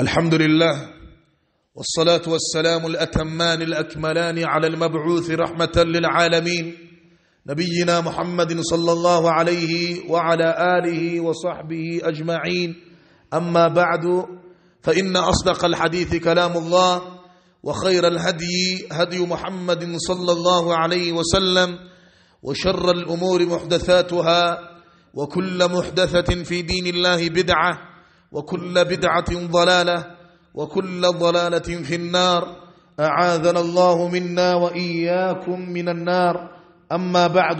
الحمد لله والصلاة والسلام الأتمان الأكملان على المبعوث رحمة للعالمين نبينا محمد صلى الله عليه وعلى آله وصحبه أجمعين أما بعد فإن أصدق الحديث كلام الله وخير الهدي هدي محمد صلى الله عليه وسلم وشر الأمور محدثاتها وكل محدثة في دين الله بدعة وكل بدعة ضلالة وكل ضلالة في النار أعاذنا الله منا وإياكم من النار أما بعد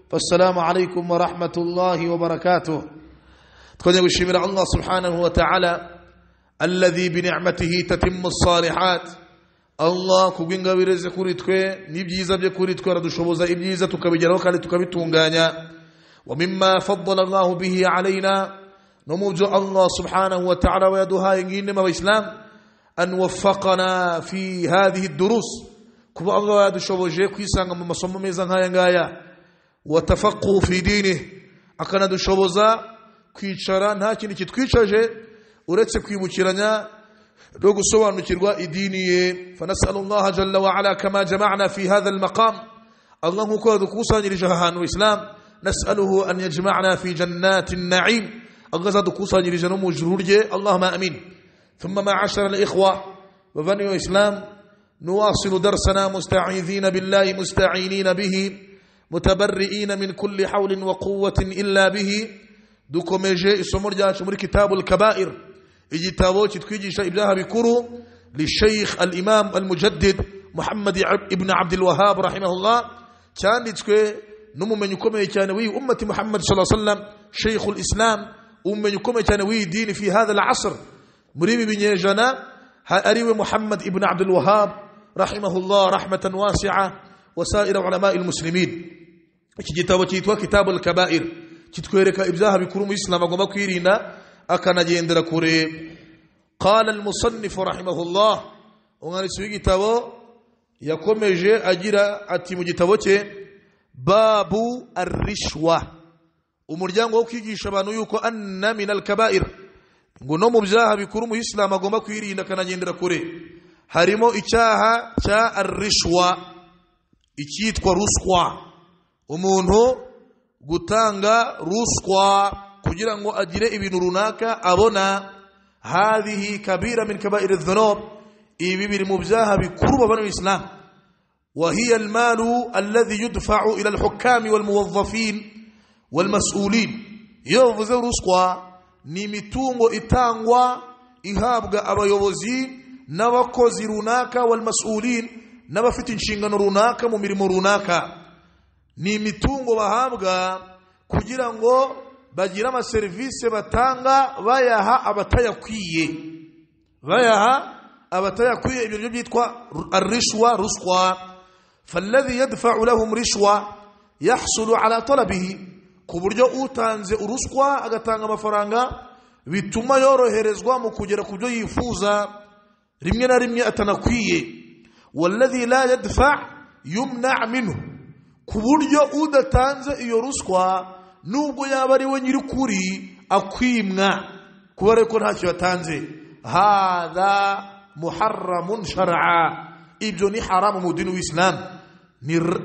فالسلام عليكم ورحمة الله وبركاته تقول يقول الله سبحانه وتعالى الذي بنعمته تتم الصالحات Allah kubw'ingabire kuri twe n'ibyiza bye kuri twe aradushoboza ibyiza tukabigeraho kandi tukabitunganya wa mimma faddala Allahu bihi alaina no mu byo Allah subhanahu wa ta'ala we yaduhaye nk'inema abayisilamu an waffaqana fi hadhihi durus kuba Allah yadushoboje kwisanga mu masomo meza nk'aya ngaya wa tafaqquhu fi dinihi akanadushoboza kwicara nta kintu kitwicaje uretse kwibukiranya no gusobanukirwa idini ye fanasala allaha jalla waala kama jamana fi hatha almaqam allah nkuko yadukusanyirije aha hantu islam nasaluhu an yajmana fi jannati naim allah azadukusanyirije no mu ijuru rye allahuma amin ثم معاشر الإخوة وبني الإسلام نواصل درسنا مستعيذين بالله مستعينين به متبرئين من كل حول وقوة إلا به dukomeje isomo ryacu muri kitabu الكبائر igitabo kitwigisha ibyaha bikuru lisheikh al imam al mujaddid muhammad ibn abdul wahab rahimahullah cyanditswe n'umumenyi ukomeye cyane w'iyi ummati muhammad sallallahu alaihi wasallam sheikh al islam umumenyi ukomeye cyane w'iyi dini fi hadha al asr muri ibi binyejana ariwe muhammad ibn abdul wahab rahimahullah rahmatan wasi'a wasaira ulama al muslimin iki gitabo cyitwa kitabu al kaba'ir kitwereka ibyaha bikuru mu islam agomba kwirinda akanagendera kure qala almusannifu rahimahullah umwanditsi w'igitabo yakomeje agira ati mu gitabo cye babu arishwa umuryango wo kwigisha abantu yuko anna min alkabair ngo no mu byaha bikuru mu isilamu agomba kwirinda akanagendera kure harimo icyaha cya arishwa icyitwa ruswa umuntu gutanga ruswa kugira ngo agire ibintu runaka abona hadhihi kabira min kabairi dhunub ibi biri mu byaha bikuru babana islam وهي المال الذي يدفع إلى الحكام والموظفين والمسؤولين يوفز رسقوا نمتونغو إتانغوا إهابغا أبيوزين نوكوزي روناكا والمسؤولين نبفت انشنغن روناكا ممرم روناكا نمتونغو بهابغا كجيرانغو bagira amaserivisi batanga bayaha abatayakwiye bayaha abatayakwiye ibyo byo byitwa arishwa ruswa falladhi yadfa'u lahum rishwa yahsulu ala talabihi ku buryo utanze uruswa agatanga amafaranga bituma yoroherezwa mu kugera ku byo yifuza rimwe na rimwe atanakwiye walladhi la yadfa' yumna' minhu ku buryo udatanze iyo ruswa nubwo yaba ari we nyir'ukuri akwimwa kuba ariko ntacyo yatanze hadha muharramun shar'a ibyo ni haramu mu dini w'isilamu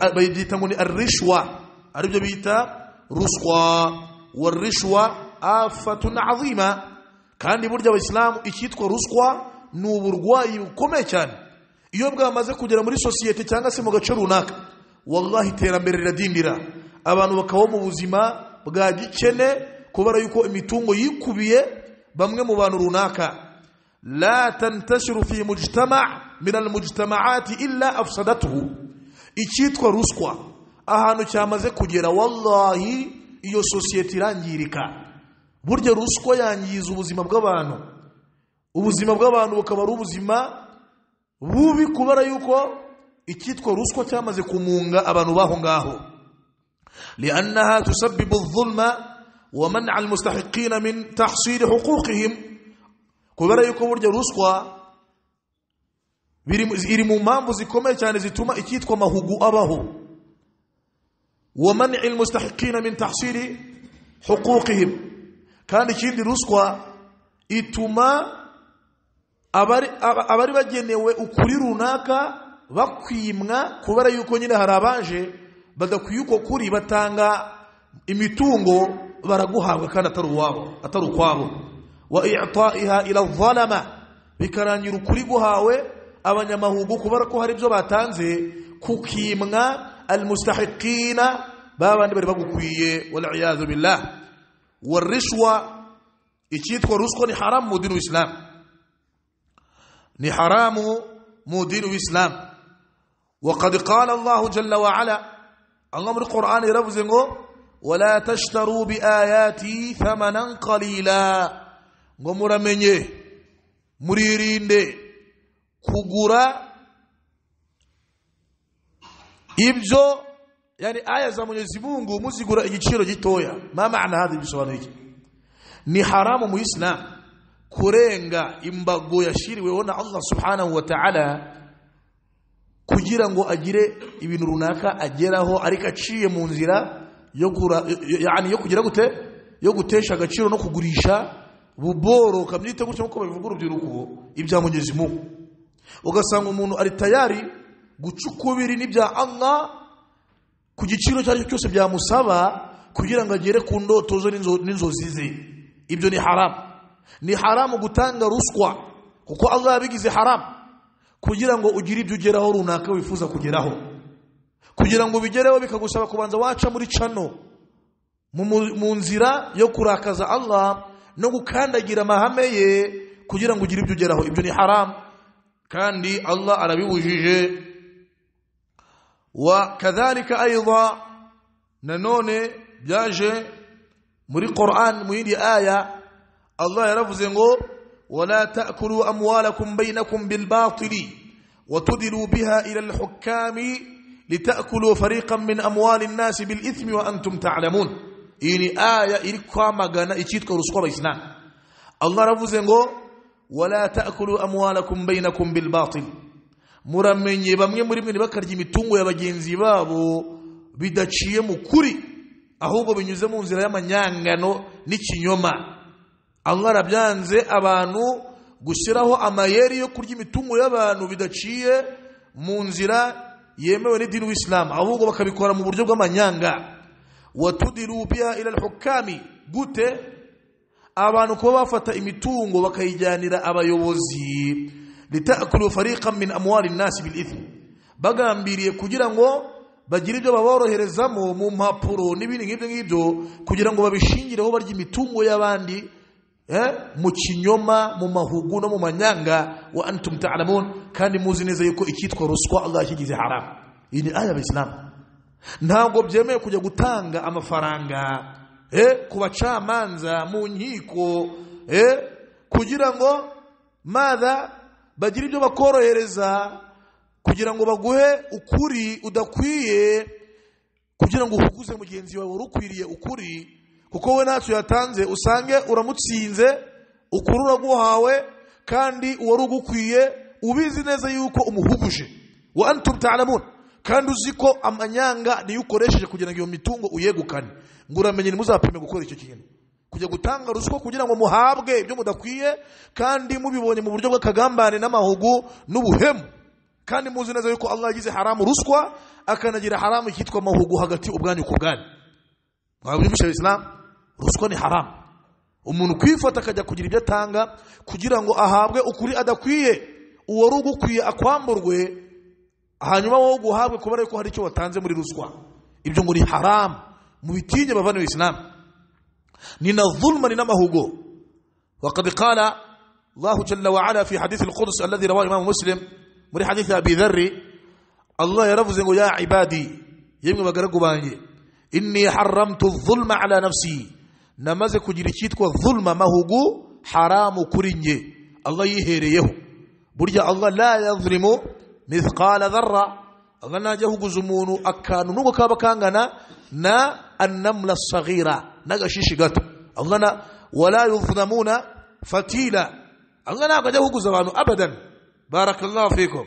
babyita ngo ni arishwa aribyo bita ruswa warishwa afatun azima kandi burya abasilamu icyitwa ruswa ni uburwayi bukomeye cyane iyo bwamaze kugera muri sosiyete cyangwa se mu gace runaka wallahi iterambere riradindira abantu bakabaho mu buzima bwa gikene kubera yuko imitungo yikubiye bamwe mu bantu runaka la tantashiru fi mujtama min almujtamaati illa afsadatuhu icyitwa ruswa ahantu cyamaze kugera wallahi iyo sosiyete irangirika burya ruswa yangiza ubuzima bw'abantu ubuzima bw'abantu bukaba ari ubuzima bubi kubera yuko icyitwa ruswa cyamaze kumunga abantu baho ngaho لأنها تسبب الظلم ومنع المستحقين من تحصيل حقوقهم kubera yuko burya ruswa iri mu mpamvu zikomeye cyane zituma icyitwa amahugu abaho wamani almustahiqina min tahsili huquqihim kandi ikindi ruswa ituma abari aba- abari bagenewe ukuri runaka bakwimwa kubera yuko nyine hari abaje badakwiye uko kuri batanga imitungo baraguhabwa kandi atari uwabo atari ukwabo wa i'ta'iha ila zalama bikarangira ukuri guhawe abanyamahugu kubera ko hari ibyo batanze kukimwa almustahiqina babandi bari bagukwiye wal iyadhu billah warishwa icyitwa ruswa ni haramu mu dini w'isilamu ni haramu mu dini w'isilamu وقد قال الله جل وعلا الله من القرآن يرفز ولا تشتروا بآياتي ثمنا قليلا ngo muramenye muririnde kugura ibyo yani aya za Mwenyezi Mungu muzigura igiciro gitoya ma maana hadi bisobanura iki ni haramu mu isilamu kurenga imbago yashyiriweho na allah subhanahu wa ta'ala kugira ngo agire ibintu runaka ageraho ariko aciye mu nzira yo kura- y- y- yani yo kugira gute yo gutesha agaciro no kugurisha buboroka byite gutyo nkuko babivuga urubyiruko ibya mugezi mugu ugasanga umuntu ari tayari guca ukubiri n'ibya allah ku giciro icyo ari cyo cyose byamusaba kugira ngo agere ku ndoto zo n'inzo- n'inzozi ze ibyo ni haramu ni haramu gutanga ruswa kuko allah yabigize haramu kugira ngo ugire ibyo ugeraho runaka wifuza kugeraho kugira ngo ubigereho bikagusaba kubanza waca muri cano mu- mu- mu nzira yo kurakaza allah no gukandagira amahame ye kugira ngo ugire ibyo ugeraho ibyo ni haramu kandi allah arabibujije وكذلك أيضا ننوني بياجي muri Qur'an mu yindi aya Allah yaravuze ngo wala ta'kulu amwalakum bainakum bil batili watudilu biha ila al hukami litakulu fariqan min amwali an-nas bil ithmi wa antum ta'lamun ini aya iri kwamagana icyitwa ruswa abayisilamu Allah yaravuze ngo wala ta'kulu amwalakum bainakum bil batil muramenye bamwe muri mwe bakarya imitungo ya bagenzi babo bidaciye mu kuri ahubwo binyuze mu nzira y'amanyangano n'ikinyoma allah arabyanze abantu gushyiraho amayeri yo kurya imitungo y'abantu bidaciye mu nzira yemewe n'idini w'isilamu ahubwo bakabikora mu buryo bw'amanyanga watudiru biha ila hukami gute abantu kuba bafata imitungo bakayijyanira abayobozi litakulu fariqan min amwali nnasi bil ithmi bagambiriye kugira ngo bagire ibyo baboroherezamo mu mpapuro n'ibindi nk'ibyo ngibyo kugira ngo babishingireho barya imitungo y'abandi eh, mu kinyoma mu mahugu no mu manyanga wa antum ta'lamun kandi muzi neza yuko icyitwa ruswa allah yashyigize haramu iyi ni aya abisilamu ntabwo byemewe kujya gutanga amafaranga eh, ku bacamanza mu nkiko eh, kugira ngo maza bagire ibyo bakorohereza kugira ngo baguhe ukuri udakwiye kugira ngo uhuguze mugenzi wawe wari ukwiriye ukuri kuko we ntacyo yatanze usange uramutsinze ukuri uraguhawe kandi uwari ugukwiye ubizi neza yuko umuhuguje wa antum ta'lamun kandi uzi ko amanyanga niyo ukoresheje kugira ngo iyo mitungo uyegukane ngo uramenye ntimuzapime gukora icyo kintu kujya gutanga ruswa kugira ngo muhabwe ibyo mudakwiye kandi mubibonye mu buryo bw'akagambane n'amahugu n'ubuhemu kandi muzi neza yuko allah yagize haramu ruswa akanagira haramu icyitwa amahugu hagati ubwanyu ku bwanyu mwabyumvisha abisilamu ruswa ni haramu umuntu kwifata akajya kugira ibyo atanga kugira ngo ahabwe ukuri adakwiye uwari ugukwiye akwamburwe hanyuma wowe guhabwe kubera yuko hari icyo watanze muri ruswa ibyo ngo ni haramu mubitinye bavaniwe isilamu ni na dhulma ni n'amahugo وقد قال الله جل وعلا في حديث القدس الذي رواه الإمام مسلم من حديث أبي ذر الله يرفز يقول يا عبادي يمكن بقرق بانجي إني حرمت الظلم على نفسي نماز كجريشيت والظلم ما هو حرام كرنجي الله يهيريه برجع الله لا يظلم مثقال ذرة الله ناجه قزمون أكان نوغو كابا كانغنا نا النملة الصغيرة نغشيش قط الله نا ولا يظلمون فتيلا الله ناجه قزمان أبدا بارك الله فيكم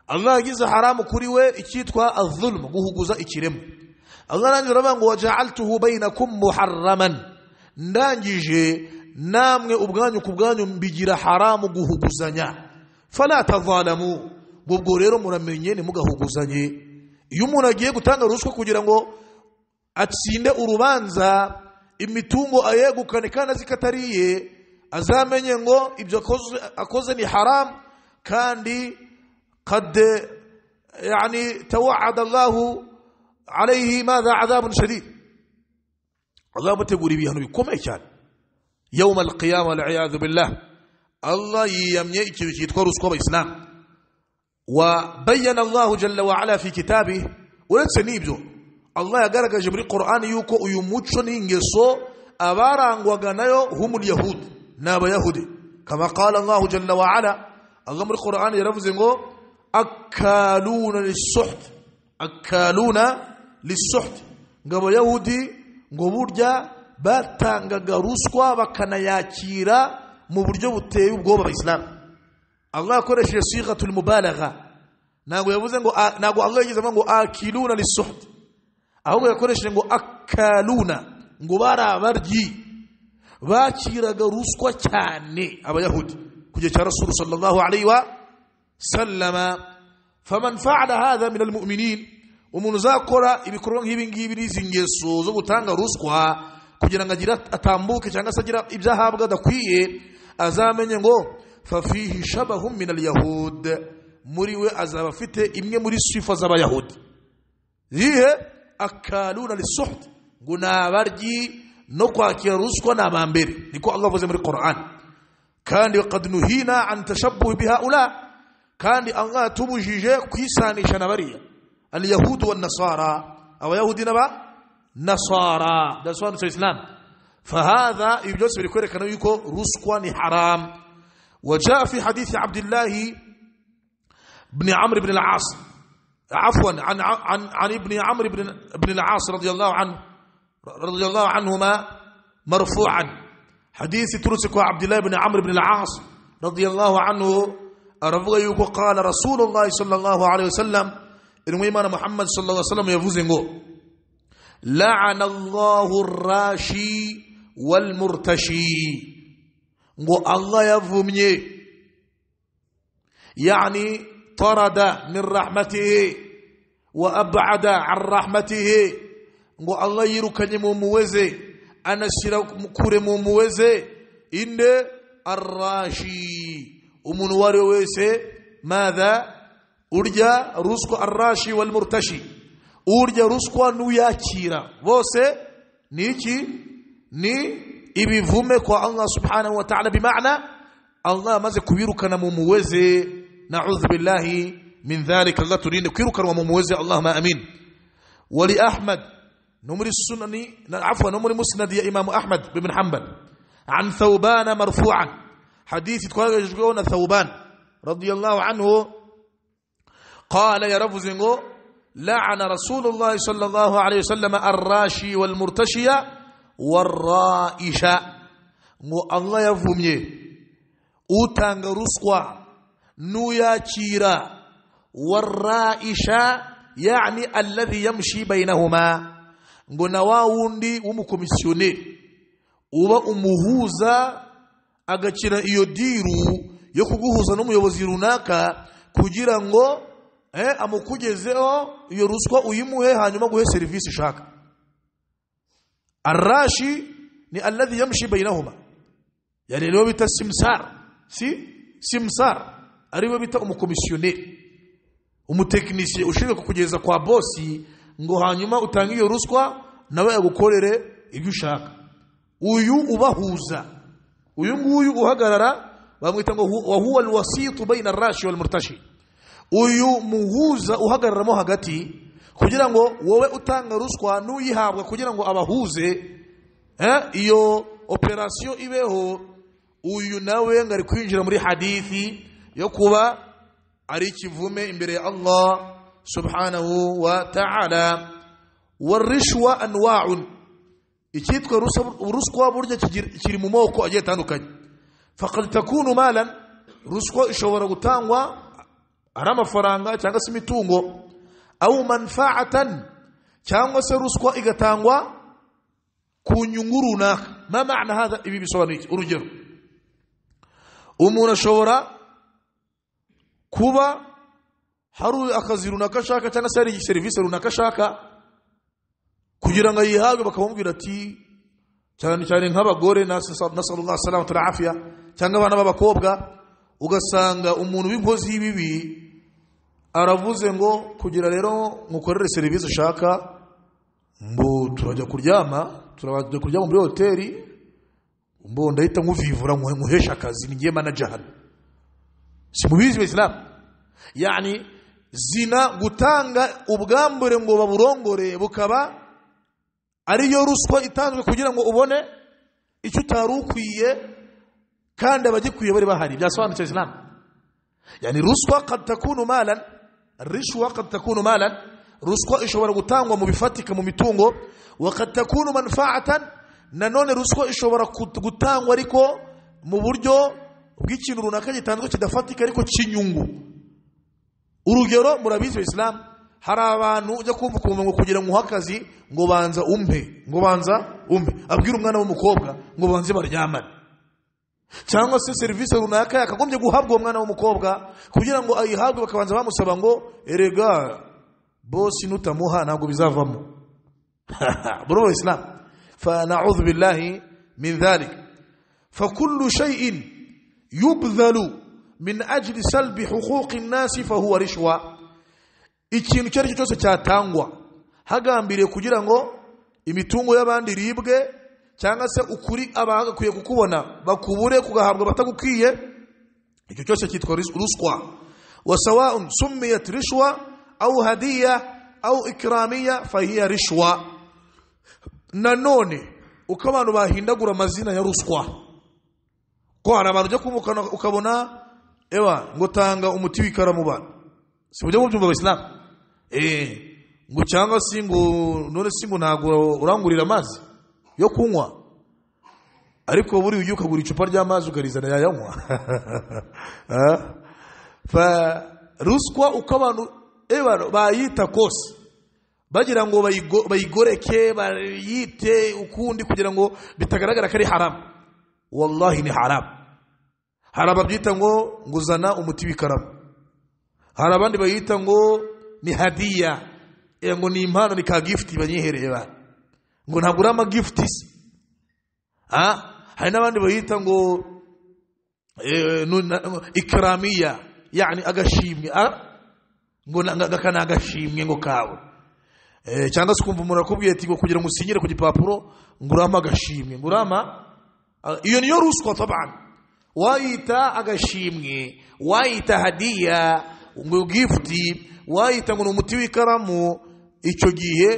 Allah yagize haramu kuri we icyitwa azulmu guhuguza ikiremo Allah nanjye aravuga ngo waja'altuhu bainakum muharraman ndangije namwe ubwanyu ku bwanyu mbigira haramu guhuguzanya faratavanamu ubwo rero muramenye ntimugahuguzanye iyo umuntu agiye gutanga ruswa kugira ngo atsinde urubanza imitungo ayegukane kandi azi ko atari iye azamenye ngo ibyo akoze- akoze ni haramu kandi kade yani tawada allahu alayhi madha adhabun shadid azamutegura ibihano bikomeye cyane yawma alqiyama waliyadhu billah allah yiyamye ikintu cyitwa ruswa abayisilamu wabayana allahu jalla waala fi kitabi uretse n'ibyo allah yagaragaje muri qur'ani yuko uyu muco n'ingeso abarangwaga nayo humul yahud ni abayahudi kama qala allahu jalla waala allah muri qur'ani yaravuze ngo akaluna lisuht akaluna lisuht ngo abayahudi ngo burya batangaga ruswa bakanayakira mu buryo buteye ubwoba abayisilamu allah akoresheje sigatul mubalagha ntabwo yavuze ngo a- ntabwo allah yigeze avuga ngo akiluna lisuhd ahubwo yakoresheje ngo akaluna ngo bari abaryi bakiraga ruswa cyane abayahudi ku gihe cya rasulu sallallahu alayhi wa sallama faman faala hadha min almuminin umuntu uzakora ibikorwa nk'ibi ngibi n'izi ngeso zo gutanga ruswa kugira ngo agire atambuke cyangwa se agira ibyo ahabwa adakwiye azamenye ngo fafihi shabahum min alyahud muri we azaba afite imwe muri sifa z'abayahudi yihe akaluna lisuhd ngo ni abaryi no kwakira ruswa ni abambere niko allah avuze muri qur'an kandi wakad nuhina an tashabuhi bihaula kandi allah atubujije kwisanisha na bariya alyahudu wannasara abayahudi n'aba nasara ndasobanutse islam fahadha ibi byose biri kwerekana yuko ruswa ni haram وجاء في حديث عبد الله بن عمرو بن العاص عفوا عن عن عن ابن عمرو بن بن العاص رضي الله عنه رضي الله عنهما مرفوعا حديث ترسك عبد الله بن عمرو بن العاص رضي الله عنه رضي قال رسول الله صلى الله عليه وسلم إن محمد صلى الله عليه وسلم يفوزنغو لعن الله الراشي والمرتشي ngo allah yavumye yani tarada min rahmatihi wa abada an rahmatihi ngo allah yirukanye mu muweze anashyira kure mu muweze inde arrashi umuntu uwo ari we wese madha urya ruswa arrashi walmurtashi urya ruswa n'uyakira bose ni iki ni ibivume kwa allah subhanahu wa ta'ala bimana allah amaze kubirukana mu muweze naudhu billahi min dhalika allah turinde kwirukanwa mu muweze allahuma amin wali ahmad no muri sunani na afwa no muri musnad ya imamu ahmad ibn hanbal an thawban marfu'an hadithi twagejweho na thawban radiyallahu anhu قال يا رب زنغو لعن رسول الله صلى الله عليه وسلم الراشي والمرتشي والرائشة ngo allah yavumye utanga ruswa n'uyakira warraisha yani alladhi yamshi bainahuma ngo na wa wundi w'umukomisiyoneri uba umuhuza agakina iyo diru yo kuguhuza n'umuyobozi runaka kugira ngo eh, amukugezeho iyo ruswa uyimuhe hanyuma aguhe serivisi ushaka arashi ni alladhi yamshi bainahuma yani nibo bita simsar si simsar aribo bita umukomisiyoneri umutekinisiye ushinzwe kukugeza kwa bosi ngo hanyuma utange iyo ruswa nawe agukorere ibyo ushaka uyu ubahuza uyu nguyu uhagarara bamwita ngo hu- wa huwa alwasitu baina arashi walmurtashi uyu muhuza uhagararamo hagati kugira ngo wowe utanga ruswa n'uyihabwa kugira ngo abahuze eh, iyo operasiyo ibeho uyu nawe ngo ari kwinjira muri hadithi yo kuba ari ikivume imbere ya allah subhanahu wa ta'ala warishwa anwa'un icyitwa rusa- ruswa burya kigira- kiri mu moko agiye atandukanye faqad takunu malan ruswa ishobora gutangwa ari amafaranga cyangwa se imitungo awu manfaatan cyangwa se ruswa igatangwa ku nyungu runaka ما معنى هذا ibi bisobanura urugero umuntu ashobora kuba hari akazi runaka ashaka cyangwa se hari serivisi runaka ashaka kugira ngo ayihabwe bakamubwira ati cyane cyane nk'abagore nasallallahu salamu afiya cyangwa abana b'abakobwa ugasanga umuntu w'inkozi y'ibibi aravuze ngo kugira rero mukorere serivisi ushaka mbu turajya kuryama turajya kuryama muri hoteli mbu ndahita nkuvivura nkuhesha akazi ni ngiye manajahani si mubizi bisilamu yani zina gutanga ubwambure ngo baburongore bukaba ariyo ruswa itanzwe kugira ngo ubone icyo utari ukwiye kandi abagikwiye bari bahari byasobanutse isilamu yani ruswa katakunu malan rishwa katakunu malan ruswa ishobora gutangwa mu bifatika mu mitungo wakatakunu manfaatan nanone ruswa ishobora gutangwa ariko mu buryo bw'ikintu runaka gitanzwe kidafatika ariko cy'inyungu urugero murabizi isilamu hari abantu ujya kumva ukumva ngo kugira ngo uhe akazi ngo banza umpe ngo banza umpe abwira umwana w'umukobwa ngo banze baryamane cyangwa se serivisi runaka yakagombye guhabwa uwo mwana w'umukobwa kugira ngo ayihabwe bakabanza bamusaba ngo erega bosi nutamuha ntabwo bizavamo bro islam فنعوذ بالله من ذلك فكل شيء يبذل من أجل سلب حقوق الناس فهو رشوة ikintu icyo aricyo cyose cyatangwa hagambiriye kugira ngo imitungo y'abandi iribwe cyangwa se ukuri abagakwiye kukubona bakubure kugahabwa batagukwiye icyo cyose cyitwa ruswa wasawaun sumiyat rishwa au hadiya au ikiramiya fahiya rishwa nanone uko abantu bahindagura amazina ya ruswa ko hari abantu ujya kumukana ukabona ewa ngo tanga umuti w'ikara mu bana si buryo mubyumva abasilamu eh ngo cyangwa se ngo none se ngo ntabwo urangurira amazi yo kunywa ariko buri ugiye ukagura icupa ry'amazi ukarizana yayanywa fa ruswa uko abantu ewa bayita kose bagira ngo bayigoreke bayite ukundi kugira ngo bitagaragara ko ari haramu wallahi ni haramu hari ababyita ngo nguzana umuti w'ikaramu hari abandi bayita ngo ni hadiya ngo ni impano ni ka gifuti banyihereye ba ngo ntabwo uri amagifuti se hari n'abandi bayita ngo ikiramiya yani agashimwe ngo aka ni agashimwe ngo kawe cyangwa se ukumva umuntu akubwiye ati ngo kugira ngo usinyire ku gipapuro ngo urama agashimwe ngo urama iyo niyo ruswa tabana wayita agashimwe wayita hadiya ngo gifuti wayita ngo ni umuti w'ikaramu icyo gihe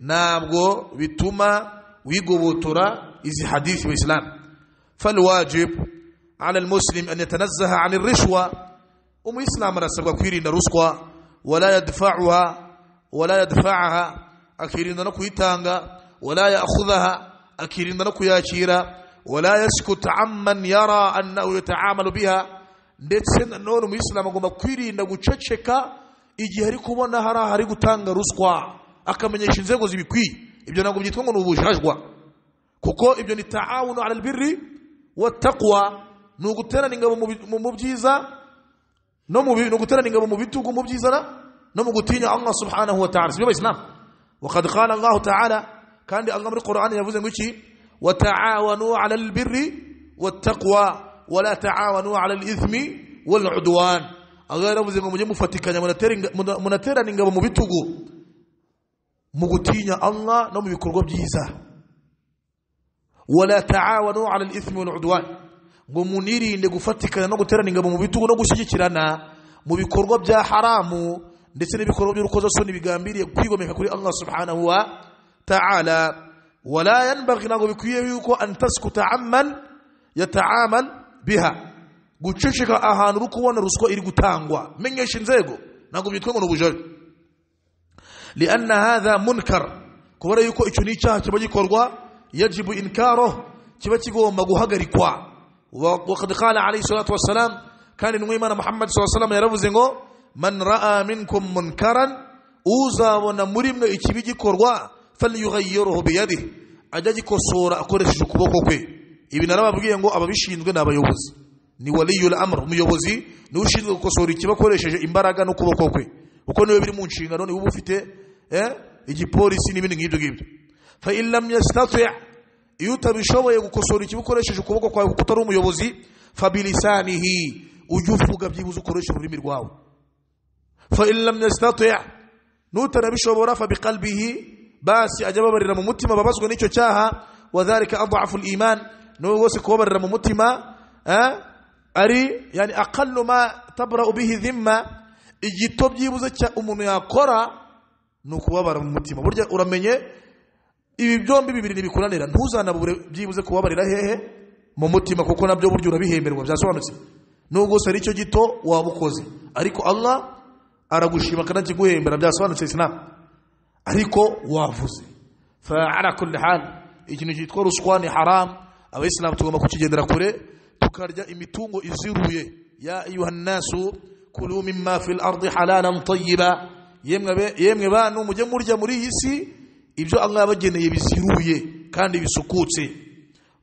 ntabwo bituma wigobotora izi hadisi mu isilamu فالواجب على المسلم أن يتنزه عن الرشوة ومسلم رسول كويرين رسوة ولا يدفعها ولا يدفعها akirinda no kuyitanga wala ya'khudhaha akirinda no kuyakira wala yaskutu amman yara annahu yata'amalu biha ndetse nanone umuyisilamu agomba kwirinda guceceka igihe ari kubona hari ahari gutanga ruswa akamenyesha inzego zibikwiye ibyo ntabwo byitwa ngo ni ubujajwa kuko ibyo ni taawunu ala albirri wattaqwa ni uguterana ingabo mu byiza no mu no guterana ingabo mu bitugu mu byiza no mu gutinya Allah subhanahu wa ta'ala sibyo islam وقد قال الله تعالى كان الله من القرآن يفوز نقول وتعاونوا على البر والتقوى ولا تعاونوا على الإثم والعدوان الله يفوز نقول مجمع فتكا منترى نقب مبتغو مغتين الله نم يكرغب جيسا ولا تعاونوا على الإثم والعدوان ومنيري نقفتكا نقترى نقب مبتغو نقشيكرنا mu bikorwa bya haramu ndetse n'ibikorwa by'urukozasoni bigambiriye kwigomeka kuri Allah subhanahu wa ta'ala wala yanbaghi ntabwo bikwiye yuko an taskuta amman yata'amal biha guceceka ahantu uri kubona ruswa iri gutangwa menyesha inzego ntabwo byitwa ngo ni ubujajwe lianna hadha munkar kubera yuko icyo ni icyaha kiba gikorwa yajibu inkaro kiba kigomba guhagarikwa wakad qala alayhi salatu wassalam kandi intumwa y'imana muhammad saa salam yaravuze ngo man ra'a minkum munkaran uzabona muri mwe ikibi gikorwa falyughayyirhu biyadihi ajya agikosora akoresheje ukuboko kwe ibi narababwiye ngo ababishinzwe ni abayobozi ni waliyul amr umuyobozi niwe ushinzwe gukosora ikiba akoresheje imbaraga n'ukuboko kwe kuko niwe biri mu nshingano niwe uba ufite eh, igipolisi n'ibindi nk'ibyo ngibyo fa in lam yastati iyo utabishoboye gukosora ikiba ukoresheje ukuboko kwawe kuko utari umuyobozi fa bilisanihi ujye uvuga byibuze ukoresha ururimi rwawe fa in lam yastati n'utarabishobora fa biqalbihi basi ajya ababarira mu mutima babazwa n'icyo cyaha wa dhalika adhafu al-iman niwe wose kubabarira mu mutima eh, ari yani aqallu ma tabra bihi dhimma igito byibuze cya umuntu yakora ni ukubabara mu mutima burya uramenye ibi byombi bibiri ntibikuranira ntuzanabure byibuze kubabarira hehe mu mutima kuko nabyo burya urabihemberwa byasobanutse nubwo gusa ari cyo gito waba ukoze ariko allah aragushima akanakiguhembera byasobanutse isinamu ariko wavuze faala kulli hal ikintu cyitwa ruswa ni haram abayisilamu tugomba kukigendera kure tukarya imitungo iziruye ya ayuha nnasu kulu mima fi lardi halalan tayiba yemwe be- yemwe bantu mujye murya muri iyi si ibyo allah yabageneye biziruye kandi bisukutse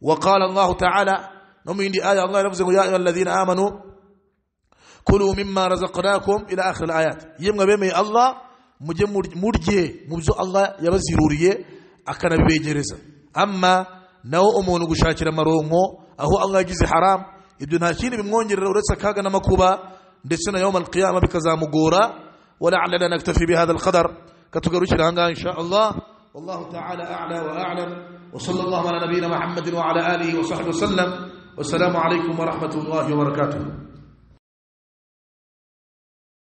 waqala allahu taala no mu yindi aya allah yaravuze ngo ya ayuha alladhina amanu kulu mimma razaqnakum ila akhir ayat yemwe bemeye allah mujye mur- murye mu byo allah yabaziruriye akanabibegereza ama nawo umuntu gushakira amaronko aho allah yagize haram ibyo nta kindi bimwongerera uretse akaga n'amakuba ndetse na yawma alqiyama bikazamugora walaalana naktafi bihadha alqadar katugarukira ahangaha insha allah wallahu taala ala wa alam وصلى الله على نبينا محمد وعلى اله وصحبه وسلم والسلام عليكم ورحمه الله وبركاته